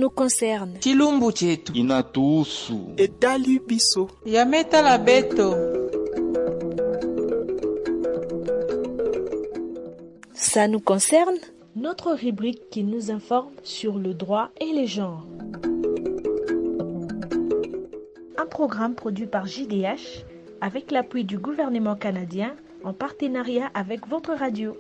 nous concerne. chilumbu chetu inatuhusu etali biso yametala beto Ça nous concerne Notre rubrique qui nous informe sur le droit et les genres. Un programme produit par JDH avec l'appui du gouvernement canadien en partenariat avec votre radio.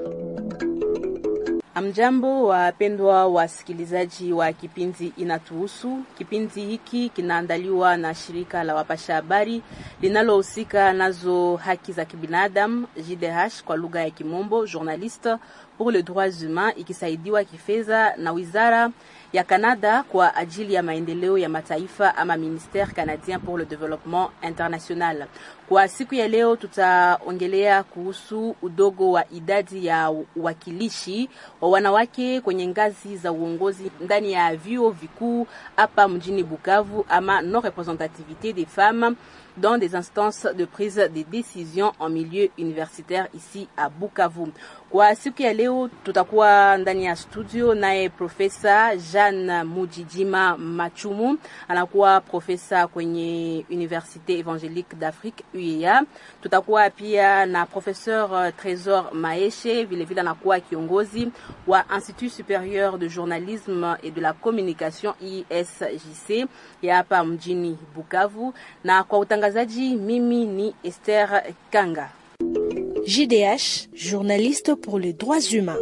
Amjambo, wapendwa wasikilizaji wa kipindi Inatuhusu. Kipindi hiki kinaandaliwa na shirika la wapasha habari linalohusika nazo haki za kibinadamu JDH kwa lugha ya Kimombo, Journaliste pour les droits humains, ikisaidiwa kifedha na wizara ya Canada kwa ajili ya maendeleo ya mataifa ama Ministère canadien pour le développement international. Kwa siku ya leo tutaongelea kuhusu udogo wa idadi ya uwakilishi wa wanawake kwenye ngazi za uongozi ndani ya vyuo vikuu hapa mjini Bukavu ama non représentativité des femmes dans des instances de prise de décision en milieu universitaire ici à Bukavu. Kwa siku ya leo tutakuwa ndani ya studio naye Profesa Jeanne Mujijima Machumu, anakuwa profesa kwenye Université Évangélique d'Afrique UEA. Tutakuwa pia na Professeur Trésor Maeshe, vile vile anakuwa kiongozi wa Institut Supérieur de Journalisme et de la Communication ISJC ya hapa mjini Bukavu, na kwa utangazaji mimi ni Esther Kanga. JDH, journaliste pour les droits humains.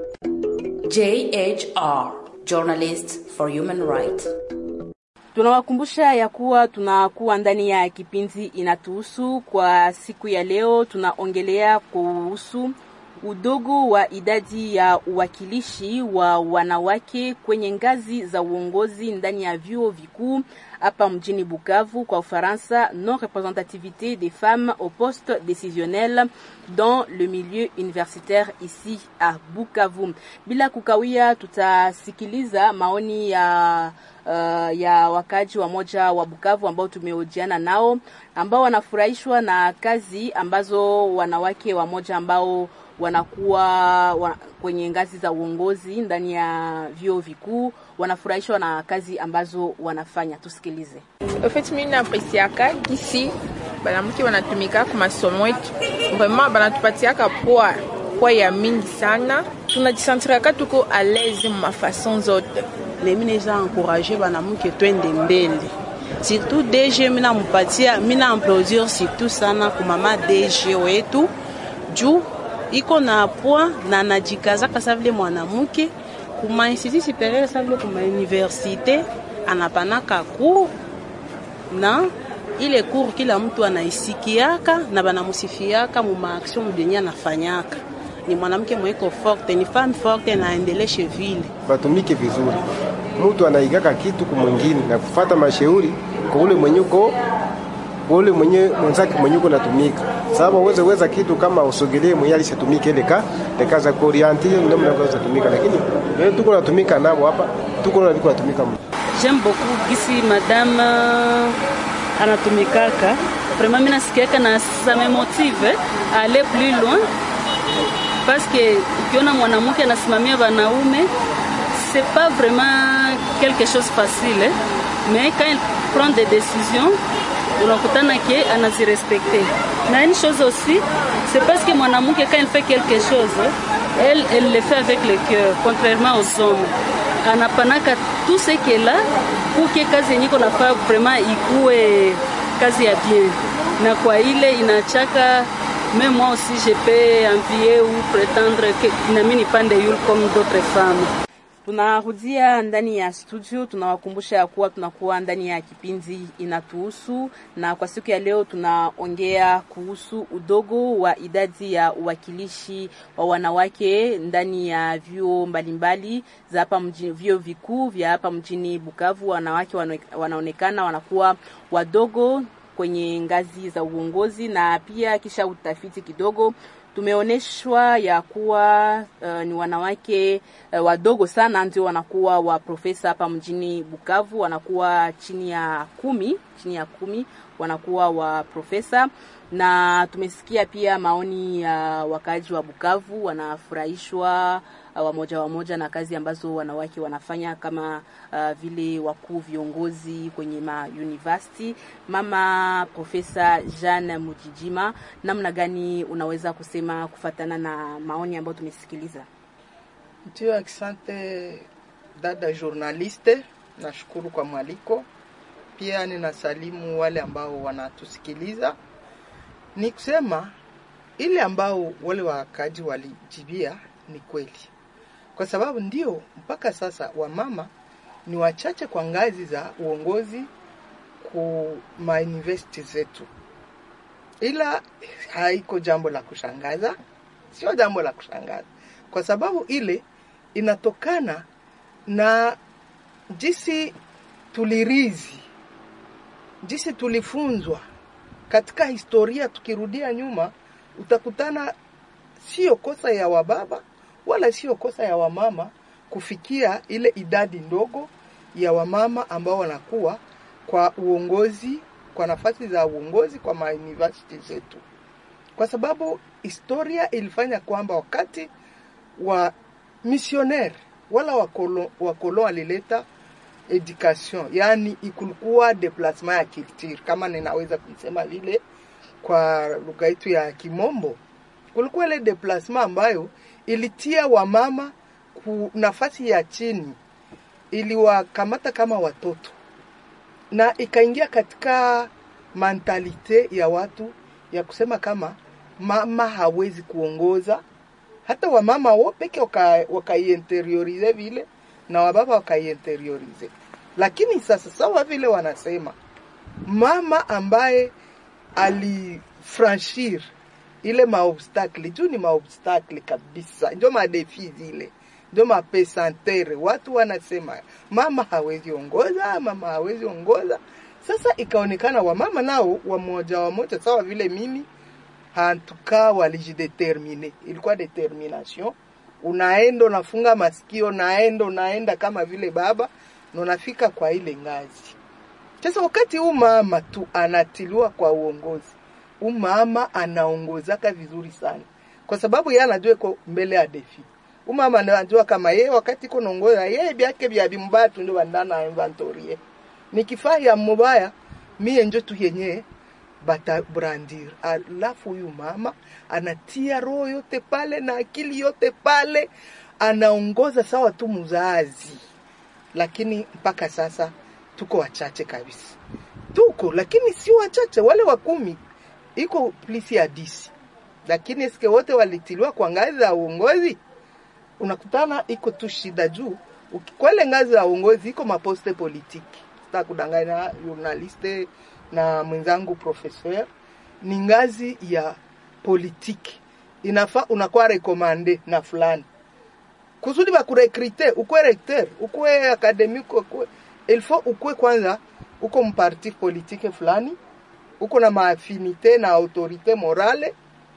JHR, Journalists for Human Rights. Tunawakumbusha ya kuwa tunakuwa ndani ya kipindi inatuhusu. Kwa siku ya leo, tunaongelea kuhusu udogo wa idadi ya uwakilishi wa wanawake kwenye ngazi za uongozi ndani ya vyuo vikuu hapa mjini Bukavu kwa Ufaransa, non représentativité des femmes au poste décisionnel dans le milieu universitaire ici à Bukavu. Bila kukawia, tutasikiliza maoni ya uh, ya wakaji wa moja wa Bukavu ambao tumehojiana nao ambao wanafurahishwa na kazi ambazo wanawake wa moja ambao wanakuwa wa, kwenye ngazi za uongozi ndani ya vyuo vikuu wanafurahishwa na kazi ambazo wanafanya. Tusikilize. Ofeti mimi napresiaka kisi banamke wanatumika kwa masomo yetu, vraiment banatupatiaka poa poa ya mingi sana, tunajisentiraka tuko a l'aise mafason zote. lemi neza encourage banamuke twende mbele surtout DG mina mupatia mina applaudir surtout sana kumama DG wetu juu iko na poa na najikazaka sa vile mwanamke kuma institut superieur sa vile kuma universite anapanaka cour na ile cour kila mtu anaisikiaka na banamusifiaka mu maaction benye anafanyaka ni mwanamke mweko forte ni femme forte na aendeleshe vile batumike vizuri. Mtu anaigaka kitu kumwingine na kufata mashauri kwa ule mwenye uko kwa ule mwenye mwenzake mwenye uko natumika, sababu uweze weza kitu kama usogelee mwenye alishatumika ile ka ile za kuorientir ndio mnaweza tumika, lakini wewe tuko natumika nao hapa, tuko na tuko natumika J'aime beaucoup gisi madame anatumikaka vraiment, mimi nasikiaka na ça me motive à aller plus loin parce que ukiona mwanamke anasimamia wanaume c'est pas vraiment quelque chose facile eh? mais quand il prend des décisions unakutana ke anazirespecte na une chose aussi c'est parce que mwanamke quand il fait quelque chose elle, elle le fait avec le cœur contrairement aux hommes anapanaka tout ce qu'elle a pour que kazi yenye iko nafaa vraiment ikuwe kazi ya bien na kwa ile inachaka même moi aussi je peux envier ou prétendre que nami nipande yule comme d'autres femmes Tunarudia ndani ya studio, tunawakumbusha ya kuwa tunakuwa ndani ya kipindi inatuhusu, na kwa siku ya leo tunaongea kuhusu udogo wa idadi ya uwakilishi wa wanawake ndani ya vyuo mbalimbali za hapa mjini, vyuo vikuu vya hapa mjini Bukavu. Wanawake wanaonekana wanakuwa wadogo kwenye ngazi za uongozi, na pia kisha utafiti kidogo tumeonyeshwa ya kuwa uh, ni wanawake uh, wadogo sana ndio wanakuwa wa profesa hapa mjini Bukavu, wanakuwa chini ya kumi, chini ya kumi wanakuwa wa profesa, na tumesikia pia maoni ya uh, wakaaji wa Bukavu wanafurahishwa uh, wamoja wamoja na kazi ambazo wanawake wanafanya kama uh, vile wakuu viongozi kwenye ma university. Mama Profesa Jeanne Mujijima, namna gani unaweza kusema kufatana na maoni ambayo tumesikiliza? Ndio, asante dada journaliste, nashukuru kwa mwaliko. Pia ninasalimu wale ambao wanatusikiliza. Ni kusema ile ambao wale wakaji walijibia ni kweli, kwa sababu ndio mpaka sasa wamama ni wachache kwa ngazi za uongozi ku mauniversity zetu, ila haiko jambo la kushangaza, sio jambo la kushangaza kwa sababu ile inatokana na jinsi tulirizi, jinsi tulifunzwa katika historia. Tukirudia nyuma, utakutana sio kosa ya wababa wala sio kosa ya wamama kufikia ile idadi ndogo ya wamama ambao wanakuwa kwa uongozi, kwa nafasi za uongozi kwa mauniversity zetu, kwa sababu historia ilifanya kwamba wakati wa missionnaire wala wakolon wakolo walileta education, yani ikulikuwa deplacement ya culture, kama ninaweza kuisema vile kwa lugha yetu ya Kimombo. Kulikuwa ile deplacement ambayo ilitia wamama ku nafasi ya chini, iliwakamata kama watoto na ikaingia katika mentalite ya watu ya kusema kama mama hawezi kuongoza hata wamama wo peke wakaiinteriorize waka vile na wababa wakaiinteriorize. Lakini sasa sawa vile wanasema mama ambaye alifranchir ile maobstakli juu ni maobstakli kabisa, ndio madefi zile, ndio mapesantere. Watu wanasema mama hawezi ongoza, mama hawezi ongoza. Sasa ikaonekana wamama nao wamoja wamoja, sawa vile mimi hantuka walijidetermine, ilikuwa determination. Unaenda unafunga masikio, unaenda unaenda kama vile baba na unafika kwa ile ngazi. Sasa wakati huu mama tu anatiliwa kwa uongozi, huu mama anaongozaka vizuri sana, kwa sababu yeye anajua iko mbele ya defi. Huu mama anajua kama yeye wakati iko naongoza yeye byake bya bimbaya tu ndio bandana inventory. Nikifaa ya mubaya mie njo tu yenyewe batabrandir. Alafu huyu mama anatia roho yote pale na akili yote pale, anaongoza sawa tu mzazi. Lakini mpaka sasa tuko wachache kabisa, tuko lakini si wachache, wale wa kumi iko plisi ya disi, lakini eske wote walitiliwa kwa ngazi za uongozi? Unakutana iko tu shida juu kwele ngazi za uongozi iko maposte politiki, sitakudanganya journaliste na mwenzangu professeur, ni ngazi ya politiki, inafaa unakuwa rekomande na fulani kusudi bakurekrite, ukwe recteur, ukwe akademike, ukwe il faut ukwe kwanza uko mparti politike fulani, uko na maafinite na autorite morale,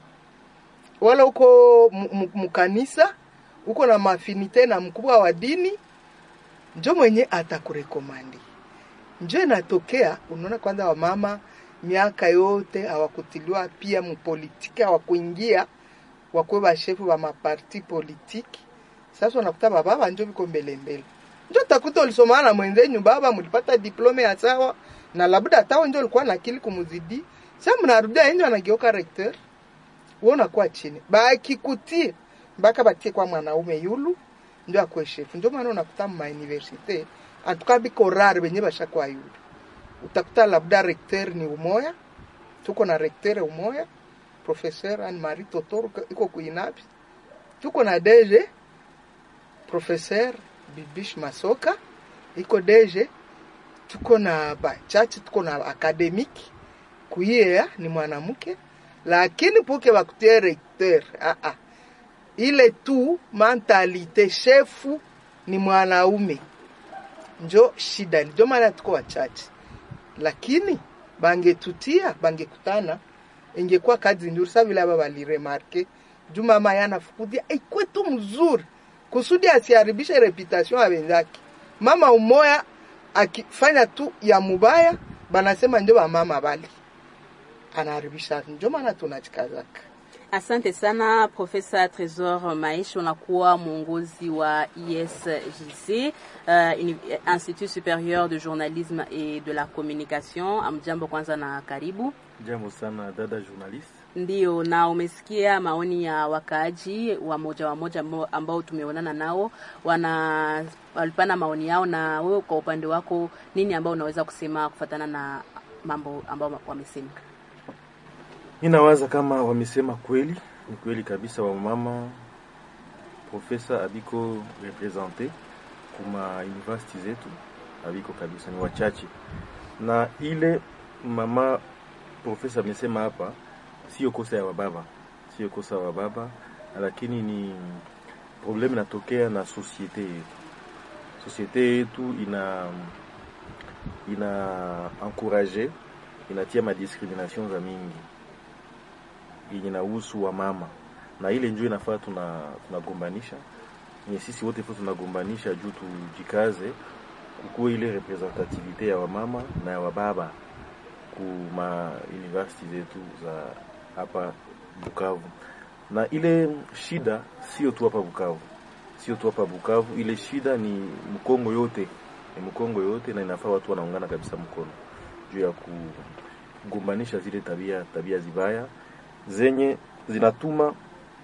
wala uko mkanisa, uko na maafinite na mkubwa wa dini, njo mwenye atakurekomandi njo inatokea. Unaona, kwanza wamama miaka yote hawakutiliwa pia mupolitiki, hawakuingia wakwe bashefu ba maparti politiki. Sasa unakuta bababa njo viko mbele mbele, njo takuta ulisomana na mwenzenyu baba, mlipata diplome ya sawa na labda hata njo ulikuwa na akili kumuzidi. Sasa mnarudia nje, anageuka recteur, wewe unakuwa chini, bakikutie mpaka batie kwa mwanaume yulu ndio akwe shefu. Ndio maana unakuta ma universite antuka biko rare benye bashakuwa yulu, utakuta labda recteur ni umoya, tuko na recteur umoya, professeur Anne Marie Totoro iko kuinapi, tuko na DG professeur Bibish Masoka iko DG, tuko na bachache, tuko na akademiki kuiea ni mwanamke, lakini puke bakutie recteur ah ah, ile tu mentalite shefu ni mwanaume njo shida, ndio maana tuko wachache, lakini bangetutia bangekutana, ingekuwa kazi nzuri. Sasa vile aba baliremarke juu mama yana fukudia ikwe tu mzuri kusudi asiharibishe reputation ya wenzake. Mama umoya akifanya tu ya mubaya, banasema ndio ba mama bali anaharibisha. Ndio maana tunachikazaka Asante sana Profesa Tresor Maisha, unakuwa mwongozi wa ISJC, uh, Institut Superieur de Journalisme et de la Communication. Amjambo kwanza na karibu. Jambo sana dada journalist. Ndio, na umesikia maoni ya wakaaji wa moja wa moja ambao, ambao tumeonana nao, wana walipana maoni yao, na wewe kwa upande wako nini ambao unaweza kusema kufatana na mambo ambao wamesema? Ninawaza kama wamesema kweli, ni kweli kabisa. Wamama profesa abiko represente kuma university zetu abiko kabisa, ni wachache, na ile mama profesa amesema hapa sio kosa ya wababa, sio kosa ya wababa, lakini ni problemu inatokea na sosiete yetu. Sosiete yetu ina ina encourage inatia madiscrimination za mingi yenye nahusu wa mama, na ile njoo inafaa tuna tunagombanisha ni sisi wote fo tunagombanisha juu tujikaze kukuwe ile representativite ya wamama na ya wababa kuma university zetu za hapa Bukavu. Na ile shida sio tu hapa Bukavu, sio tu hapa Bukavu, ile shida ni Mkongo yote, ni Mkongo yote, na inafaa watu wanaungana kabisa mkono juu ya kugombanisha zile tabia tabia zibaya zenye zinatuma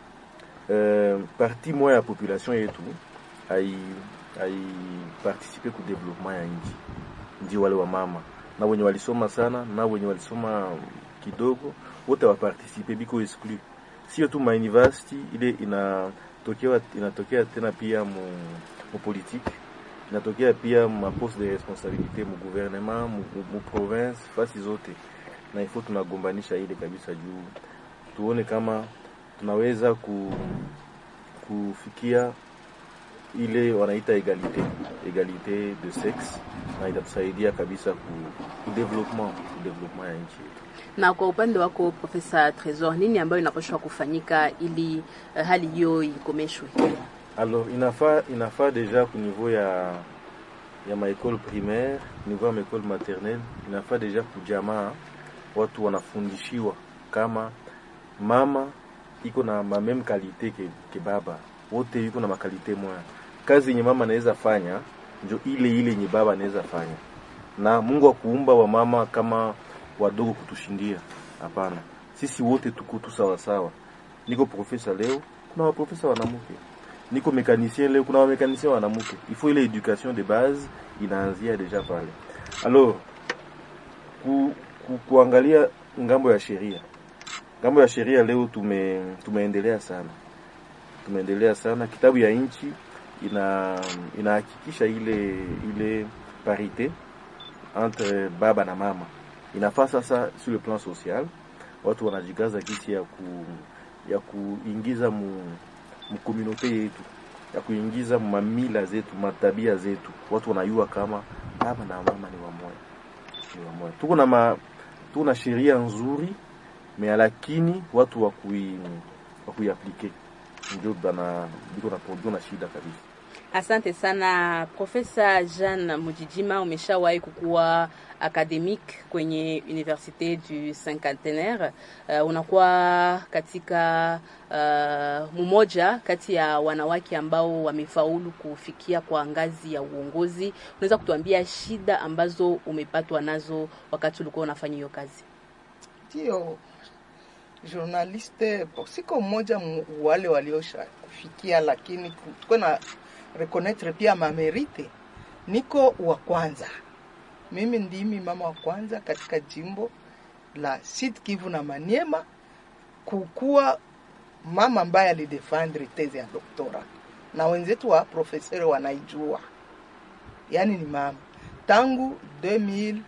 eh, parti moya ya population yetu ai ai participe ku development ya nchi, ndio wale wa mama na wenye walisoma sana na wenye walisoma kidogo wote wapartisipe biko exclu, sio tu ma university ile inatokea inatokea tena pia mu, mu politique inatokea pia ma poste de responsabilité mu gouvernement mu, mu province fasi zote, na ifo tunagombanisha ile kabisa juu tuone kama tunaweza ku, kufikia ile wanaita egalite egalite de sexe, na itatusaidia kabisa ku, ku development ku development ya nchi yetu. Na kwa upande wako Profesa Tresor, nini ambayo inapaswa kufanyika ili uh, hali hiyo ikomeshwe? Alors inafaa inafaa deja ku niveau ya ya maekole primaire niveau ya maekole maternelle, inafaa deja kujamaa watu wanafundishiwa kama mama iko na mameme kalite ke, ke baba wote iko na makalite moya. Kazi yenye mama anaweza fanya njo ile ile yenye baba anaweza fanya, na Mungu akuumba wa mama kama wadogo kutushindia. Hapana, sisi wote tuko tu sawa sawa. Niko profesa leo, kuna waprofesa wanamke. Niko mekanicien leo, kuna wamekanicien wanamke. Il faut ile education de base inaanzia deja pale. Alors ku, ku, kuangalia ngambo ya sheria ngambo ya sheria leo tume tumeendelea sana, tumeendelea sana. Kitabu ya nchi ina inahakikisha ile ile parite entre baba na mama. Inafaa sasa sur le plan social watu wanajikaza kisi ya ku ya kuingiza mu, mu communauté yetu ya kuingiza mamila zetu matabia zetu, watu wanayua kama baba na mama ni wamoja, ni wamoja. Tuko na ma, tuko na sheria nzuri me lakini watu wakui wakuiaplike ndio bana biko na ndio na shida kabisa. Asante sana Profesa Jean Mujijima, umeshawahi kukuwa academique kwenye Universite du Cinquantenaire. Uh, unakuwa katika uh, mmoja kati ya wanawake ambao wamefaulu kufikia kwa ngazi ya uongozi. Unaweza kutuambia shida ambazo umepatwa nazo wakati ulikuwa unafanya hiyo kazi? Ndio journaliste siko mmoja wale waliosha kufikia, lakini tuko na reconnaître pia mamerite. Niko wa kwanza, mimi ndimi mama wa kwanza katika jimbo la Sud Kivu na Maniema kukuwa mama ambaye alidefendre teze ya doktora, na wenzetu wa profesori wanaijua, yaani ni mama tangu 2011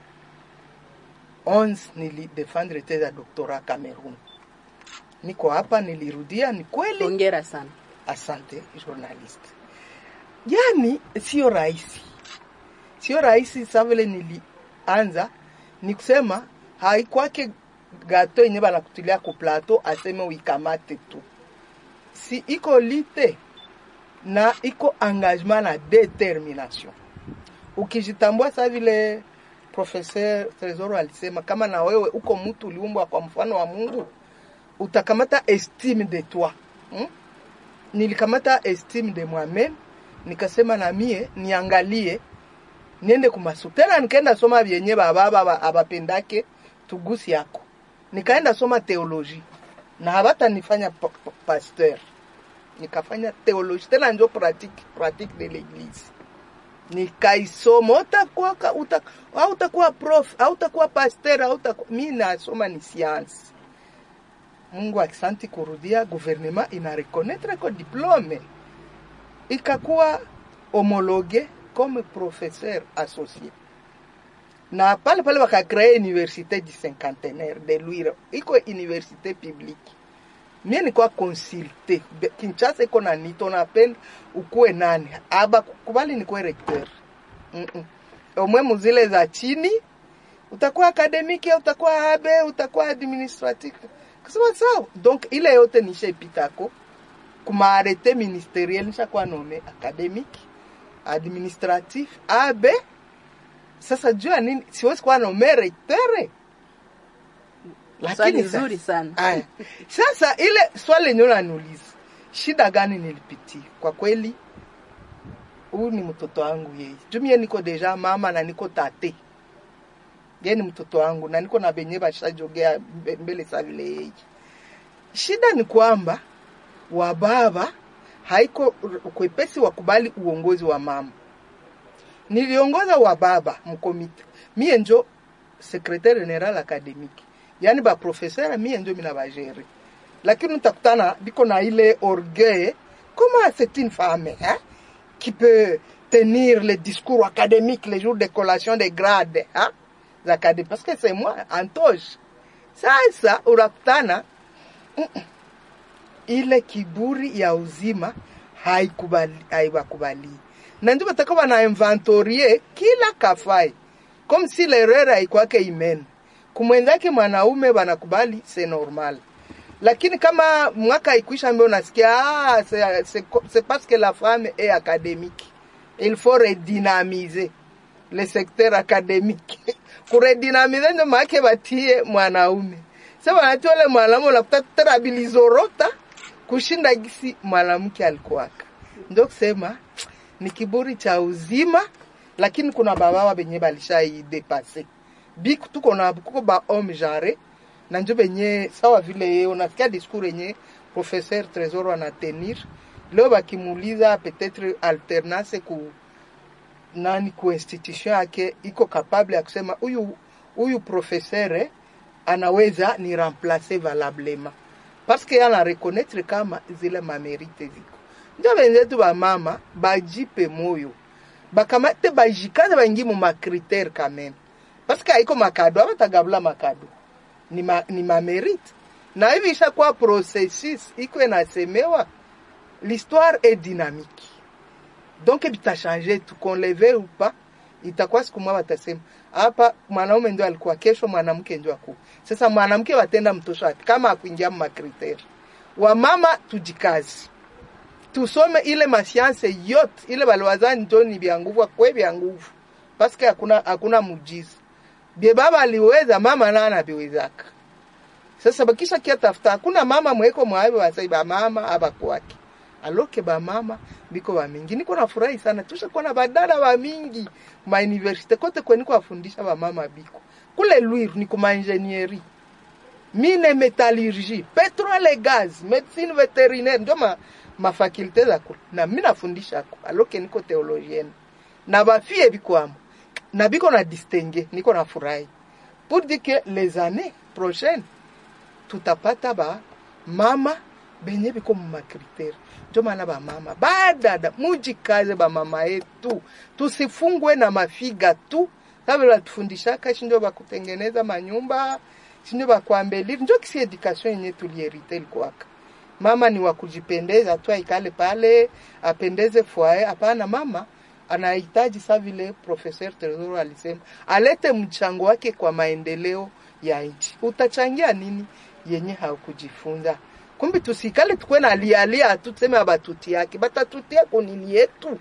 nilidefendre teze ya doktora Cameroon. Niko hapa, nilirudia. Ni kweli, hongera sana. Asante journalist. Yani sio rahisi, sio rahisi. Sa vile nilianza ni kusema haikwake gato yenye banakutilia ku plateau aseme uikamate tu, si iko lite na iko engagement na determination. Ukijitambua sa vile Professeur Tresoro alisema, kama na wewe uko mtu uliumbwa kwa mfano wa Mungu, utakamata estime de toi hmm? nilikamata estime de moi-même nikasema na mie niangalie niende kumasu tena nikaenda soma vyenye bababa abapendake tugusi yako nikaenda soma teoloji na habata nifanya pa, pa, pasteur nikafanya teoloji tena njo pratique pratique de l'église nikaisoma utakuwa ka- uta, hautakuwa prof hautakuwa pasteur hautakuwa mi nasoma ni science mungu akisanti kurudia gouvernement ina reconnaître ko diplome ikakuwa homologue comme professeur associé na pale pale bakacree université du cinquantenaire de Lwiro iko université publique mie nikuwa consulte Be- Kinshasa iko na nito napenda ukuwe nani aba kubali nikuwe recteur mm -mm. omwe muzile za chini utakuwa akademiki utakuwa abe utakuwa administratif kasema sawa donc ile yote nishaipitako kuma arete ministeriel nishakuwa nome academique administratif abe sasa jua nini siwezi kuwa nome recteur Swali sasa- nzuri sana. Aya. Sasa ile swali lenyewe unaniuliza, shida gani nilipitia? Kwa kweli huyu ni mtoto wangu yeye. Jumie niko deja mama na niko tate. Yeye ni mtoto wangu na niko na benye bashajogea mbe- mbele sa vile yeye. Shida ni kwamba wa baba haiko kwepesi wakubali uongozi wa mama. Niliongoza wa baba mkomite. Mie njo secretaire general academique yani baprofeseur mie njo mina bagere lakini utakutana biko na ile orgueil comment c'est une femme hein, qui peut tenir le discours académique les jours de collation des grades hein, académiques parce que c'est moi antoche sasa unakutana mm, mm, ile kiburi ya uzima haikubali haiwakubali na ndio bataka bana inventorie kila kafai comme si l'erreur haikwake imene kumwenzake mwanaume banakubali c'est normal lakini kama mwaka ikwisha mbio unasikia ah, c'est- c'est co- c'est parce que la femme est académique il faut redynamiser le secteur académique kuredynamize ndio maake batie mwanaume sa banatia ule mwanaume unakuta tena bilizorota kushinda gisi mwanamke alikuwaka ndio kusema ni kiburi cha uzima lakini kuna babawa benye balishai biku tuko na kuko ba homme genre na njo benye sawa vile yeye unasikia discours yenye professeur Tresor anatenir leo bakimuuliza peut-être alternance ku nani ku institution yake iko capable ya kusema huyu huyu professeur eh, anaweza ni remplacer valablement parce que ana reconnaître kama zile mamerite ziko njo benzetu bamama bajipe moyo bakamate bajikaze baingi mu makritere quand même parce que haiko makado abatagabula makado ni, ma, ni mamerite na hivi ishakuwa processus iko inasemewa l'histoire est dynamique donc bitachange tu qu'on le veuille ou pas itakuwa siku moja watasema hapa mwanaume ndio alikuwa kesho mwanamke ndio aku sasa mwanamke watenda mtosho wapi kama akuingia makriteri wamama tujikazi tusome ile masianse yote ile baliwazani njo ni vya nguvu kwe vya nguvu paske hakuna hakuna mujiza bie baba aliweza mama na anaviwezaka sasa bakisha kia tafuta hakuna mama mweko mwawe wasai ba mama aba kwake aloke ba mama biko ba mingi niko nafurahi sana tusha kuona badala ba mingi ma universite kote kweni kuwafundisha ba mama biko kule Lwiru ni kuma ingenieri mine metallurgie petrole gaz medicine veterinaire ndio ma mafakulte za kule na mimi nafundisha ko aloke niko theologienne na bafie biko amo na biko na distingue niko na furahi pour dire que les années prochaines tutapata ba mama benye biko mu makriteri ndio maana ba mama badada mujikaze ba mama yetu tusifungwe na mafiga tu kabla tufundishaka shindio bakutengeneza manyumba shindio bakuambeliri ndio kisi education yenye tulierite ilikuwaka mama ni wa kujipendeza tu aikale pale apendeze foyer hapana mama anahitaji sa vile professeur Tresor alisema alete mchango wake kwa maendeleo ya nchi utachangia nini yenye haukujifunza kumbi tusikale tukwe na lialia tu tuseme abatuti yake batatutia kunini yetu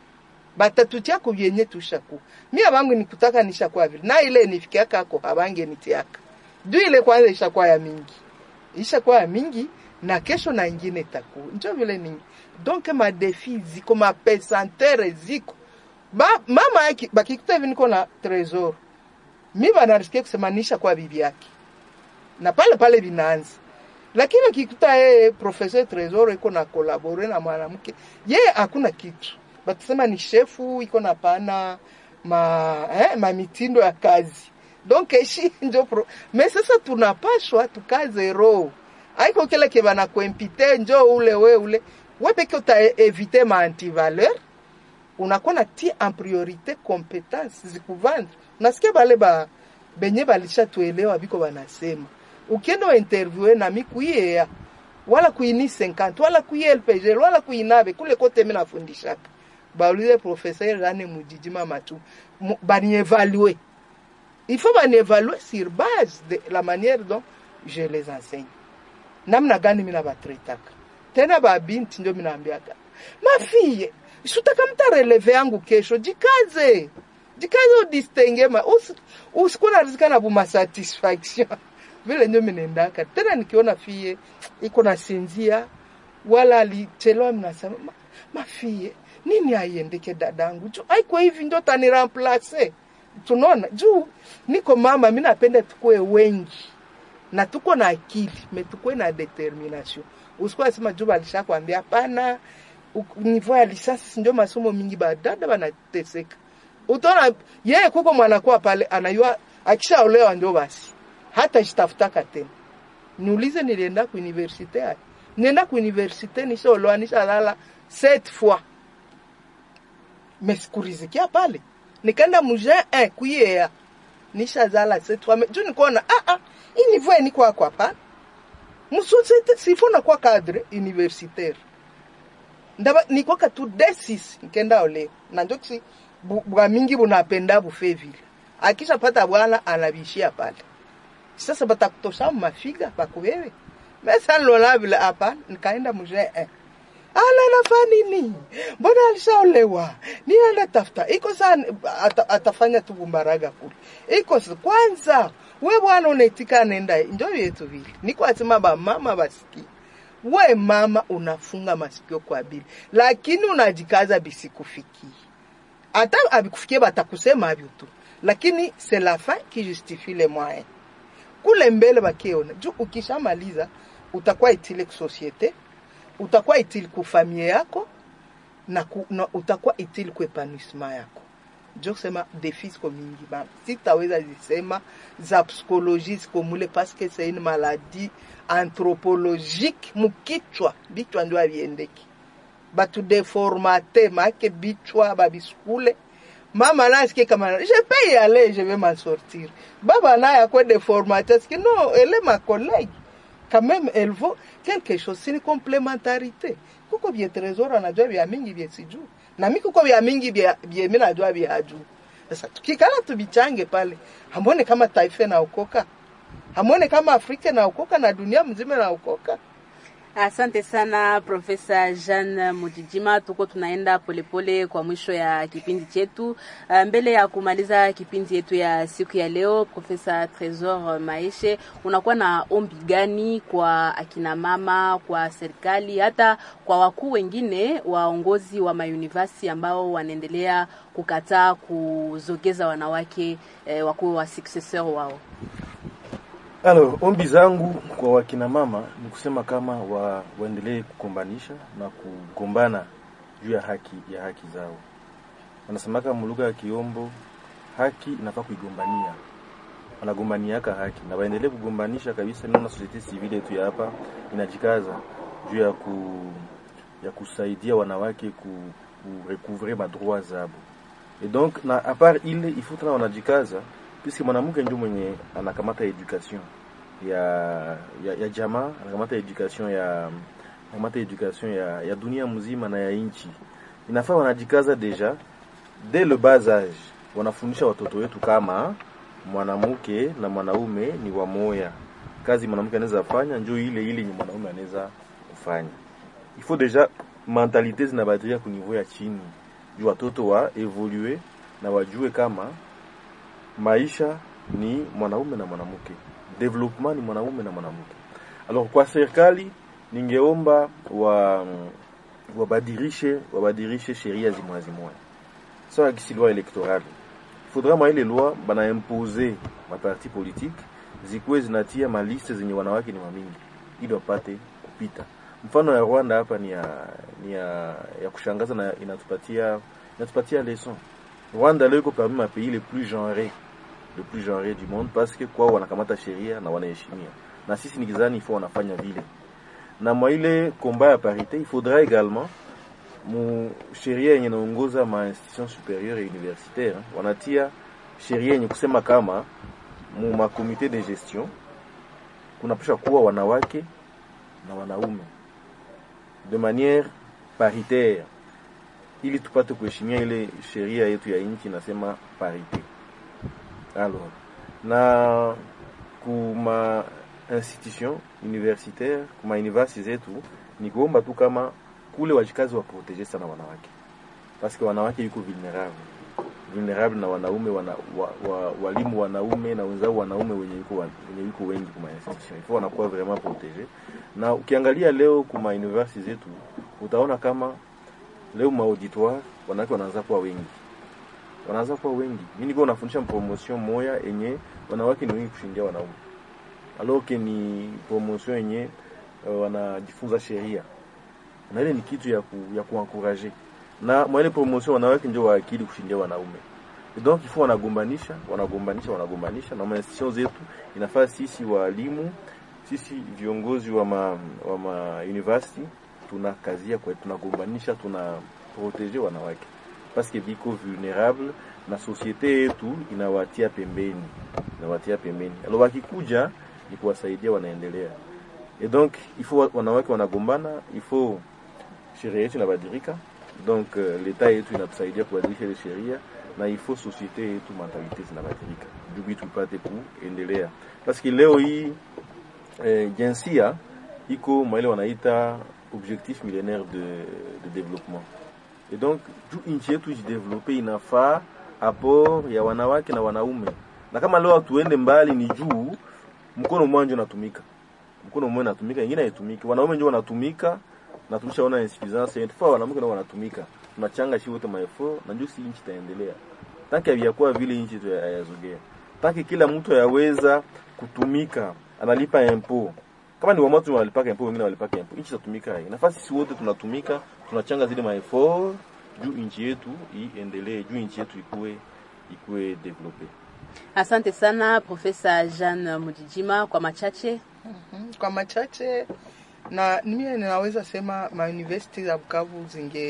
batatutia kubyenye tushaku mia bangu nikutaka nishakuwa vile na ile nifikia kako habange nitiaka du ile kwanza ishakuwa ya mingi ishakuwa ya mingi na kesho na ingine itakuwa njo vile ningi donc madefi ziko mapesantere ziko ba, mama yake bakikuta hivi niko na tresor mi banarisikia kusemanisha kwa bibi yake na pale pale vinaanza lakini akikuta yeye professeur tresor iko na kolabore na mwanamke yeye hakuna kitu batasema ni shefu iko na pana ma, eh, mamitindo ya kazi donc eshi njo pro me sasa tunapashwa tukaze roho aiko kile ke banakuempite njo ule we ule we peke uta evite ma antivaleur unakuwa na ti en priorite competence zikuvandre nasikia bale ba benye balishatuelewa biko banasema ukienda interviewe nami kuiyea wala kuini 50 wala kuiye LPG wala kuinabe kule kote mimi nafundishaka baulize professeur Rane Mujijima Matu banievalue il faut banievalue sur base de la manière dont je les enseigne namna gani mimi nabatretaka tena babinti ndio mimi naambiaka mafie sutaka mtareleve yangu kesho jikaze jikaze udistenge ma usikuwa narizika na buma satisfaction vile ndio minendaka tena nikiona fie iko nasinzia wala alichelewa mnasema ma, mafie nini aiendeke dadangu juu aiko hivi ndio taniramplace tunaona juu niko mama mi napenda tukue wengi na tuko na akili me tukue na determination usikuwa sema juu balisha kwambia hapana niveau ya lisasi ndio masomo mingi badada banateseka utaona yeye kuko mwanakuwa pale anayua akishaolewa ndio basi hata jitafutaka tena niulize nilienda ku universite haya nienda ku universite nishaolewa nishalala sept fois mesikurizikia pale nikaenda muje eh, kuyea nishazala sept fois juu nikuona ah ah hii niveau ni kwa kwa pa musosete sifona kwa cadre universitaire ndaba nikwaka tu desis nkenda olewa na njo kisi bwa mingi bunapenda bufe vile akisha pata bwana anabishia pale sasa batakutosha mafiga bakuwewe mesa nilola vile hapa nikaenda muje eh. ala nafaa nini mbona alishaolewa ninaenda tafuta iko sana ata, atafanya tu bumbaraga kule iko kwanza we bwana unaitika nenda njo yetu vile niko asema bamama basikie we mama unafunga masikio kwa bili lakini unajikaza bisikufikie hata abikufikie batakusema avyo tu lakini c'est la fin qui justifie les moyens kule mbele bakiona juu ukishamaliza utakuwa itile kusosiete utakuwa itili kufamie yako na, ku, na utakuwa itili kuepanouissement yako njo kusema defi ziko mingi bana sitaweza zisema za psikoloji ziko mule paske c'est une maladie anthropologique mukichwa bichwa ndio aviendeki batu deformate make bichwa babiskule mama naye asikie kama je peux y aller je vais m'en sortir baba naye akwe déformaté parce que non elle est ma collègue quand même elle vaut quelque chose c'est une complémentarité kuko bie trésor anajua bia mingi bie sijuu na mi kuko bia mingi bia bie mi najua bia juu sasa tukikala tubichange pale hamwone kama taifa naokoka hamwone kama afrika naokoka na dunia mzima naokoka Asante sana Profesa Jean Mujijima, tuko tunaenda polepole pole kwa mwisho ya kipindi chetu. Mbele ya kumaliza kipindi yetu ya siku ya leo, Profesa Tresor Maeshe, unakuwa na ombi gani kwa akina mama, kwa serikali, hata kwa wakuu wengine waongozi wa mauniversity ambao wanaendelea kukataa kuzogeza wanawake eh, wakuwe wa successor wao? Alors, ombi zangu kwa wakina mama ni kusema kama wa, waendelee kukombanisha na kugombana juu ya haki ya haki zao. Wanasemaka mlugha ya Kiombo, haki inafaa kuigombania, wanagombaniaka haki na waendelee kugombanisha kabisa. Naona societe civile yetu ya hapa inajikaza juu ya ku, ya kusaidia wanawake ku, ku recouvrer madroit zabo et donc na a part ile ifo tena wanajikaza puisque mwanamke ndio mwenye anakamata education ya ya, ya jamaa anakamata education ya anakamata education ya, ya dunia mzima na ya nchi. Inafaa wanajikaza deja dès le bas âge, wanafundisha watoto wetu kama mwanamke na mwanaume ni wamoya. Kazi mwanamke anaweza fanya ndio ile ile ni mwanaume anaweza kufanya. Il faut deja mentalite zinabadilika ku niveau ya chini, juu watoto wa evolue na wajue kama maisha ni mwanaume na mwanamke, development ni mwanaume na mwanamke. Alors kwa serikali ningeomba wa wabadilishe wabadilishe sheria zimwa zimwa sawa kisi loi electorale faudra mwa ile loi bana impose maparti politique zikuwe zinatia maliste zenye wanawake ni wamingi ili wapate kupita. Mfano ya Rwanda hapa ni ya, ni ya, ya kushangaza na inatupatia inatupatia leson. Rwanda leo iko parmi ma pays les plus genrés le plus genré du monde parce que kwao wanakamata sheria na wanaheshimia, na sisi nikizani ifo wanafanya vile na mwa ile combat ya parité il faudra également mu sheria yenye naongoza ma institution supérieure et universitaire wanatia sheria yenye kusema kama mu ma comité de gestion kunapasha kuwa wanawake na wanaume de manière paritaire ili tupate kuheshimia ile sheria yetu ya nchi inasema parité. Alors, na kuma institution universitaire kuma university zetu ni kuomba tu kama kule wajikazi waproteje sana wanawake, paske wanawake yuko vulnerable vulnerable na wanaume wana, wa, wa, walimu wanaume na wenzao wanaume wenye yuko, wenye yuko wengi kuma institution ifo wanakuwa vraiment protege. Na ukiangalia leo kuma university zetu utaona kama leo ma auditoire wanawake wanaanza kuwa wengi, wanaanza kuwa wengi. Mimi niko nafundisha promotion moya yenye wanawake ni wengi kushindia wanaume alors que ni promotion yenye uh, wanajifunza sheria na ile ni kitu ya ku, ya kuankuraje na mwa ile promotion wanawake ndio waakili kushindia wanaume donc ifo wanagombanisha wanagombanisha wanagombanisha na institution zetu inafaa sisi walimu sisi viongozi wa ma, wa ma university tuna kazia kwa tunagombanisha tuna proteger wanawake parce que biko vulnerable na societe yetu inawatia pembeni inawatia pembeni alors wakikuja ni kuwasaidia wanaendelea et donc il faut wanawake wanagombana il faut sheria yetu inabadilika donc uh, leta yetu inatusaidia kubadilisha ile sheria na il faut societe yetu mentalite zinabadilika juu tupate kuendelea paske leo hii eh, jinsia iko maile wanaita objectif millénaire de, de développement et donc juu nchi yetu ijidevelope inafaa apport ya wanawake na wanaume na kama leo tuende mbali ni juu mkono mmoja unatumika, mkono mmoja unatumika, ingine haitumiki. Wanaume ndio wanatumika na tumeshaona insuffisance yetu, fa wanawake ndio wanatumika, tunachanga shi wote maefo na ndio si nchi itaendelea. Tanki haviyakuwa vile nchi tu hayazogea. Tanki kila mtu yaweza kutumika, analipa impo. Kama ni watu wanalipaka impo, wengine wanalipaka impo, nchi itatumika. Nafasi sisi wote tunatumika, tunachanga zile maefo juu nchi yetu iendelee, juu nchi yetu ikue ikue develope. Asante sana Profesa Jean Mujijima kwa machache. Mm-hmm. Kwa machache na mimi ninaweza sema mauniversity za Bukavu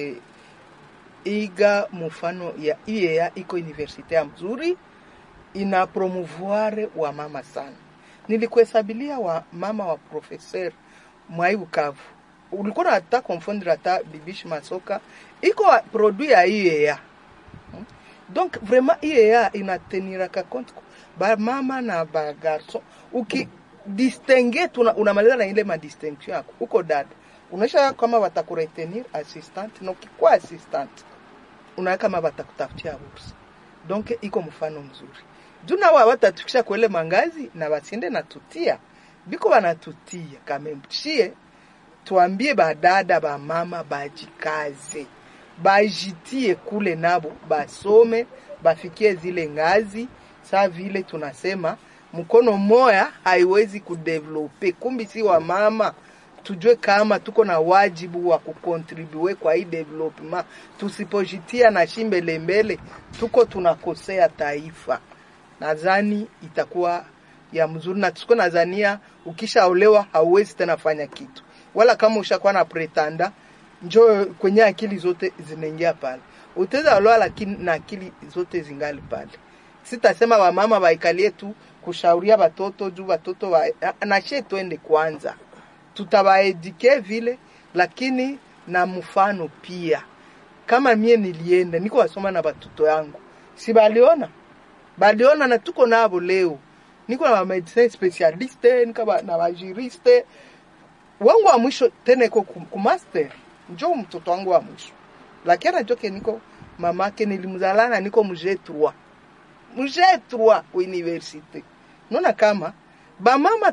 zingeiga mfano ya IEA, iko universite ya mzuri, ina promouvoir wa mama sana. Nilikuhesabilia wa mama wa professeur mwai Bukavu, ulikuwa hata confondre hata bibishi masoka iko produit ya IEA donc vraiment IEA inateniraka compte ba mama na ba garçon uki distingue tuna unamaliza na ile ma distinction yako uko dada unaisha kama watakuretenir assistant na ukikuwa assistant unaweka kama watakutafutia bursa donc iko mfano mzuri juu na wao watatukisha kwele mangazi na basinde na tutia biko banatutia kamemchie tuambie badada ba mama bajikaze bajitie kule nabo basome bafikie zile ngazi saa vile tunasema mkono moya haiwezi kudevelope kumbi si wa mama tujue kama tuko na wajibu wa kukontribue kwa hii development tusipojitia na shimbele mbele tuko tunakosea taifa nadhani itakuwa ya mzuri na tuko nadhania ukishaolewa hauwezi tena fanya kitu wala kama ushakuwa na pretanda njo kwenye akili zote zinaingia pale. Utaweza olewa lakini na akili zote zingali pale. Sitasema wamama waikalie tu kushauria watoto juu watoto wa nashe twende kwanza, tutawaedike vile, lakini na mfano pia. Kama mie nilienda niko wasoma na watoto yangu, si baliona baliona, na tuko nabo leo, niko na medecin specialiste, niko na wajuriste wangu wa mwisho tena iko kumaster njo mtoto wangu wa mwisho, lakini anajoke niko mamake nilimzalana niko mje 3 mje 3 universite. Naona kama bamama tu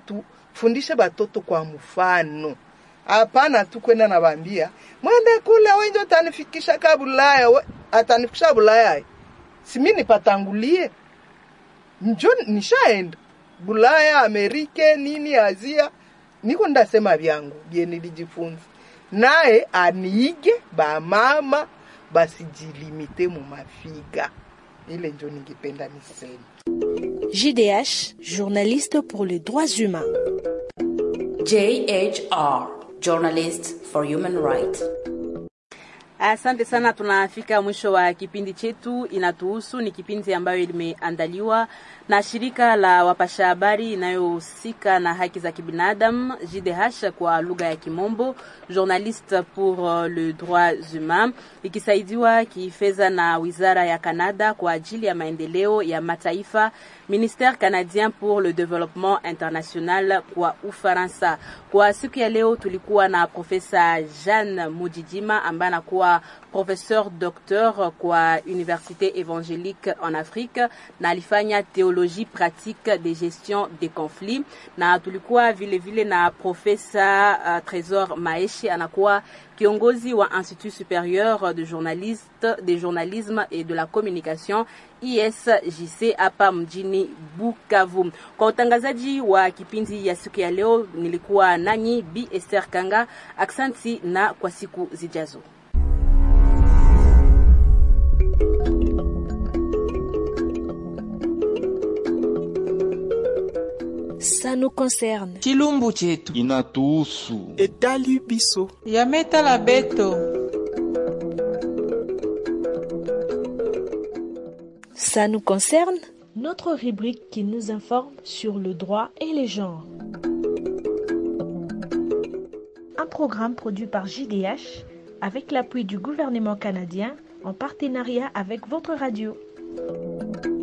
fundishe batoto kwa mfano hapana tu kwenda nabambia mwende kule wenje utanifikisha ka bulaya we, atanifikisha bulaya simi nipatangulie njo nishaenda bulaya amerike nini azia niko ndasema vyangu bye nilijifunza naye aniige bamama basijilimite mu mafiga ile njo ningependa niseme JDH, journaliste pour les droits humains. JHR, Journalist for Human Rights. Asante sana, tunafika mwisho wa kipindi chetu inatuhusu. Ni kipindi ambayo limeandaliwa na shirika la wapasha habari inayohusika na haki za kibinadamu JDH kwa lugha ya Kimombo, Journaliste pour le droit humain, ikisaidiwa kifedha na wizara ya Canada kwa ajili ya maendeleo ya mataifa, Ministère canadien pour le développement international kwa Ufaransa. Kwa siku ya leo tulikuwa na Profesa Jeanne Mujijima ambaye anakuwa professeur docteur kwa Université évangélique en Afrique na alifanya théologie pratique de gestion des conflits, na tulikuwa vile vile na Profesa uh, Trésor Maeshi anakuwa kiongozi wa Institut supérieur de journaliste de journalisme et de la communication ISJC hapa mjini Bukavu. Kwa utangazaji wa kipindi ya siku ya leo nilikuwa nanyi Bi Esther Kanga. Aksanti na kwa siku zijazo. Ça nous concerne. chilumbu chetu inatuhusu etali biso yametala beto Ça nous concerne Notre rubrique qui nous informe sur le droit et les genres. Un programme produit par JDH avec l'appui du gouvernement canadien en partenariat avec votre radio.